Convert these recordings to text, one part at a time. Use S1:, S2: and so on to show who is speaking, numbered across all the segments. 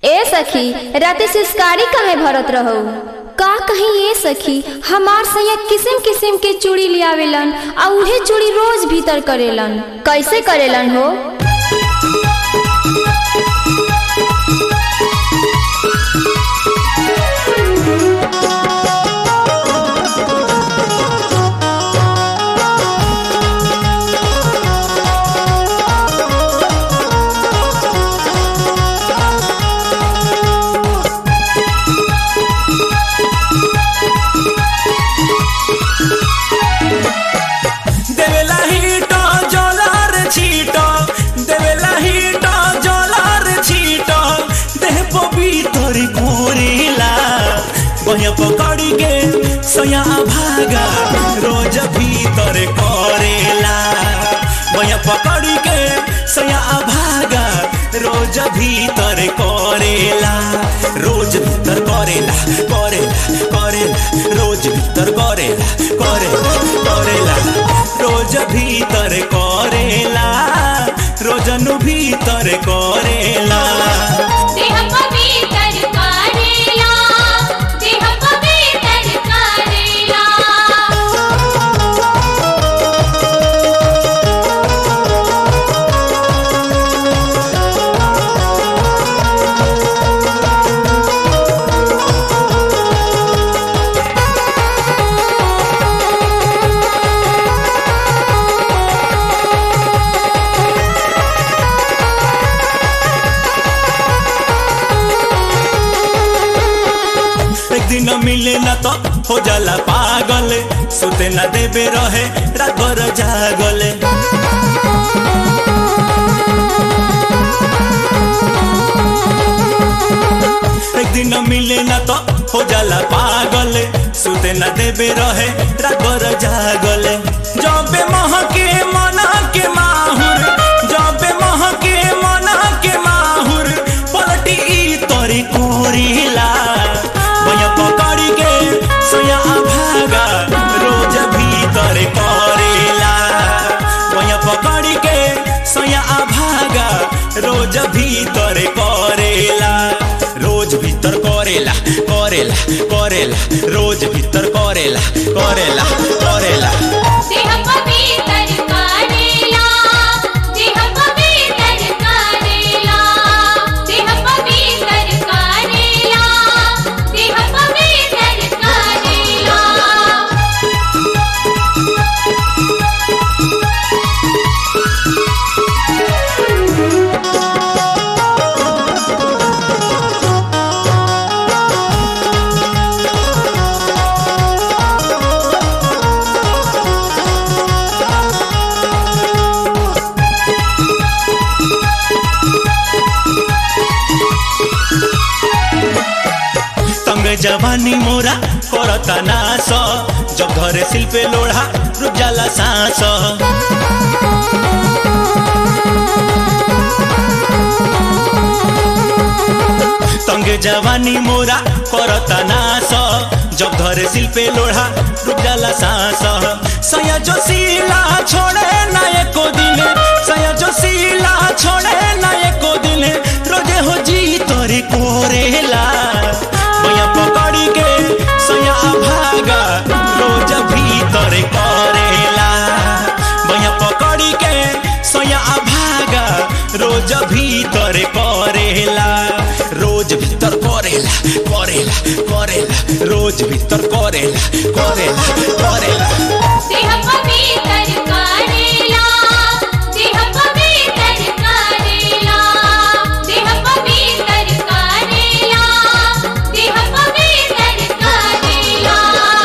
S1: ए सखी राते सिस्कारी काहे भरत रहू का कहीं ए सखी हमार सैया किस्म किस्म के चूड़ी लियावेलन आ उहे चूड़ी रोज भीतर करेलन कैसे करेलन हो
S2: দেবেলা হিট জলার ছিট দেবেলা হিট জলার ছিট দেহ পবিতর কোরিলা বহে পকড়ি কে সয়া ভাগা রোজ ভিতর করেলা বহে পকড়ি কে সয়া ভাগা রোজ ভিতর করেলা রোজ ভিতর করেলা করেলা করেলা রোজ ভিতর করেলা করেলা করেলা রোজ ভিতর করেলা রোজनु ভিতর করেলা
S3: देह पवित्र करेला देह पवित्र करेला
S2: एक दिन मिले न तो हो जाला पागल सुते न देबे रहे रात भर जागल एक दिन मिले न तो हो जाला पागल सुते न देबे रहे रात भर जागल जबे मह के मना के माहुर जबे मह के मना के माहुर पलटी ई तोरी कोरिला भैया पकड़ी के सोया भागा रोज भीतर करेला भैया पकड़ी के सोया भागा रोज भीतर करेला रोज भीतर करेला करेला करेला रोज भीतर करेला करेला करेला
S3: देह पवित्र करेला देह पवित्र करेला देह पवित्र करेला देह पवित्र करेला
S2: तंग जवानी मोरा करता नास जब घरे शिल्पे लोढ़ा रुक जाला सांस तंग जवानी मोरा करता नास जब घरे शिल्पे लोढ़ा रुक जाला सांस सया जो सीला छोड़े ना एको दिन सया जो सीला छोड़े ना एको दिन रोजे हो जी तोरे कोरेला भैया पकड़ी के सया भागा रोज भीतर करेला भैया पकड़ी के सया भागा रोज भीतर करेला रोज भीतर करेला करेला करेला रोज भीतर करेला करेला करेला
S3: देह पवित्र करेला देह पवित्र करेला देह पवित्र करेला देह पवित्र करेला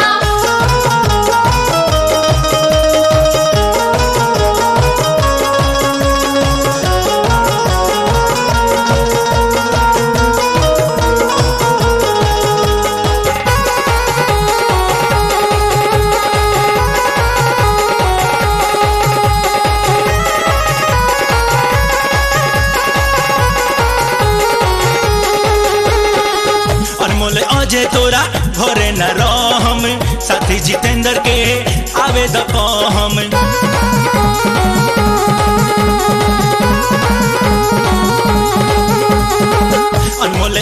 S2: अनमोल अजय तोरा घरे न रहम साथी जितेंद्र के आवे द हम अनमोल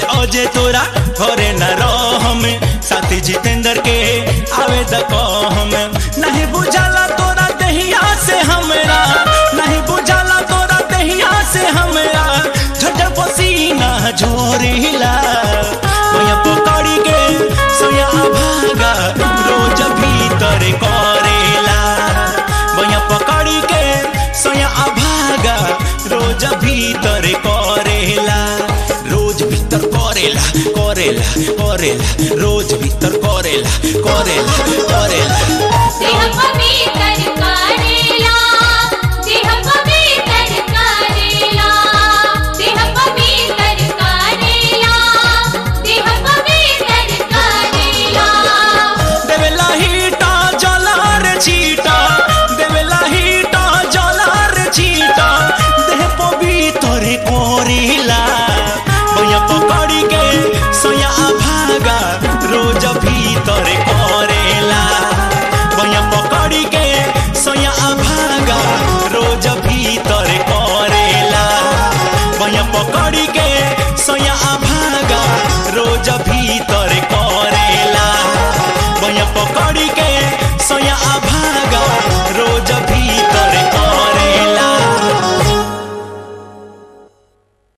S2: करेला भैया पकड़ी के सोया भागा रोज भीतर करेला भैया पकड़ी के सोया भागा रोज भीतर करेला रोज भीतर करेला करेला करेला रोज भीतर करेला करेला करेला
S3: देह पवित्र करेला देह पवित्र करेला देह पवित्र करेला देह पवित्र करेला
S2: देवेला हीटा जलार छीटा देवेला हीटा जलार छीटा देह पवित्र करेला भैया पकड़ी के सोया भागा रोज भीतर करेला भैया पकड़ी के सोया भागा रोज भीतर करेला भैया पकड़ी के सोया भागा रोज भीतर करेला भैया पकड़ी के सोया भागा